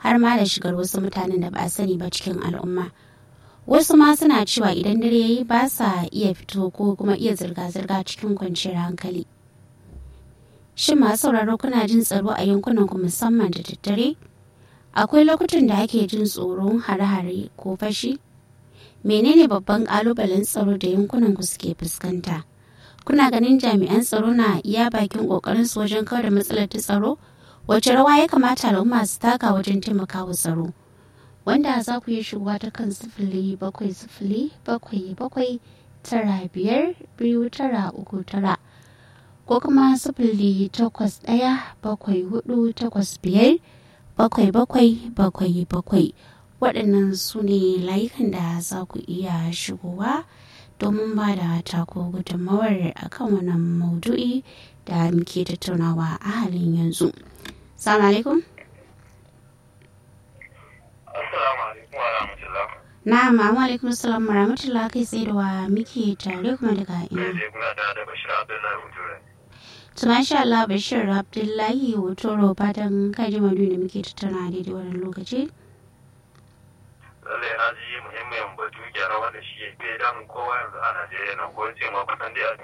har ma da shigar wasu mutanen da ba a sani ba cikin al'umma wasu ma suna cewa idan dare yayi ba sa iya fito ko kuma iya zirga-zirga cikin kwanciyar hankali shin masu sauraro kuna jin tsaro a yankunan ku musamman da daddare akwai lokutan da ake jin tsoron hare-hare ko fashi menene babban kalubalen tsaro da yankunan ku suke fuskanta kuna ganin jami'an tsaro na iya bakin kokarin su wajen kawar da matsalar ta tsaro wace rawa ya kamata al'umma su taka wajen taimakawa tsaro wanda za ku yi shigowa ta kan sifili bakwai sifili bakwai bakwai tara biyar biyu tara uku tara ko kuma sifili takwas ɗaya bakwai hudu takwas biyar bakwai bakwai bakwai bakwai waɗannan su ne layukan da za ku iya shigowa domin ba da tako gudunmawar akan wannan maudu'i da muke tattaunawa a halin yanzu. Salamu alaikum. Assalamu alaikum wa rahmatullah. Na'am, amma alaikum salam wa rahmatullah kai tsaye da wa muke tare kuma daga ina. Sai kuna da da Bashir Abdullahi Hujure. To masha Allah Bashir Abdullahi Hotoro fatan ka ji madu da muke tattauna daidai wannan lokaci. Lallai na ji muhimmin batu gyara wanda shi ya fi damun kowa yanzu a Najeriya na ko ce ma kusan dai a